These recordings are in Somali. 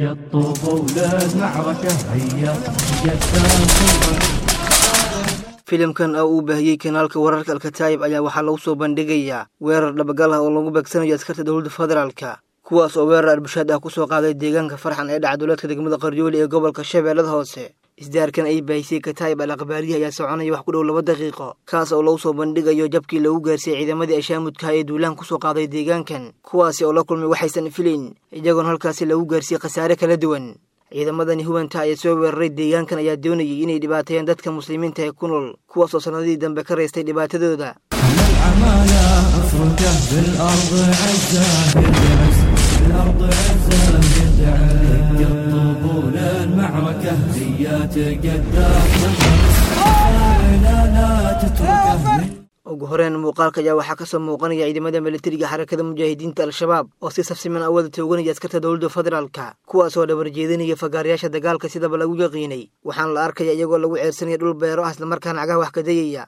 الطوب للمعركة هيا جدان filimkan oo uu baahiyey kanaalka wararka alkataayib ayaa waxaa lagu soo bandhigayaa weerar dhabagal ah oo lagu beegsanayo askarta dowladda federaalka kuwaas oo weerar arbushaad ah kusoo qaaday deegaanka farxan ee dhacduleedka degmada qaryooli ee gobolka shabeellada hoose isdaarkan ay baahisay kataayib al akhbaarihi ayaa soconaya wax ku dhow laba daqiiqo kaas oo lagu soo bandhigayo jabkii lagu gaarsiiyey ciidamadii ashaamudkaha ee duulaan kusoo qaaday deegaankan kuwaasi oo la kulmay waxaysan filayn iyagoon halkaasi lagu gaarsiiyey khasaare kala duwan ciidamadani hubanta ayaa soo weeraray deegaankan ayaa doonayay inay dhibaateeyaan dadka muslimiinta ee ku nool kuwaas oo sannadihii dambe ka raystay dhibaatadooda العمالة افركه بالارض عزه يدعس بالارض عزه يدعس الطبول المعركة هيا تقدر لا لا تتركه ugu horeen muuqaalka ayaa waxaa kasoo muuqanaya ciidamada militariga xarakada mujaahidiinta al-shabaab oo si safsiman awada tooganaya askarta dowladda federaalka kuwaas oo dhabar jeedinaya fagaarayaasha dagaalka sidaba lagu yaqiinay waxaana la arkaya iyagoo lagu ceersanaya dhul beero ah islamarkaana cagaha wax ka dayaya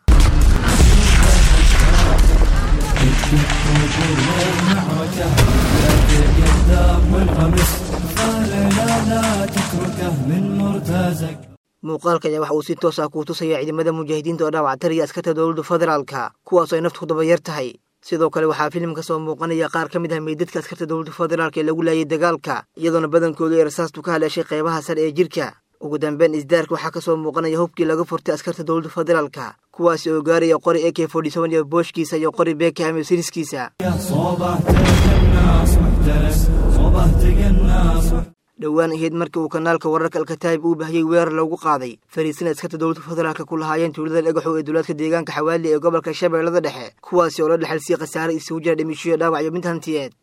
المعركة تقدم والغمس قال لا لا تتركه من مرتزق muuqaalka ayaa waxa uu si toos ah kuu tusaya ciidamada mujaahidiinta oo dhaawactaraya askarta dowladda federaalka kuwaasoo ay naftu dabayar tahay sidoo kale waxaa filim ka soo muuqanaya qaar ka mid ah meydadka askarta dowladda federaalka ee lagu laayay dagaalka iyadoona badankoodu ay rasaastu ka haleeshay qeybaha sare ee jirka ugu dambeyn isdaarka waxaa kasoo muuqanaya hubkii laga furtay askarta dowladda federaalka kuwaasi oo gaaraya qori ak iyo booshkiisa iyo qori beekaham iyo siriskiisa صوبه تقناص محترس صوبه تقناص dhowaan ahayd markii uu kanaalka wararka alkataayib uu bahiyey weerar loogu qaaday fariisin askarta dowladda federaalka ku lahaayeen tuulada dhagaxow ee duulaadka deegaanka xawaali ee gobolka shabeellada dhexe kuwaasi oo la dhexalsiiyey khasaare isugu jira dhimishoyo dhaawac iyo mid hantiyeed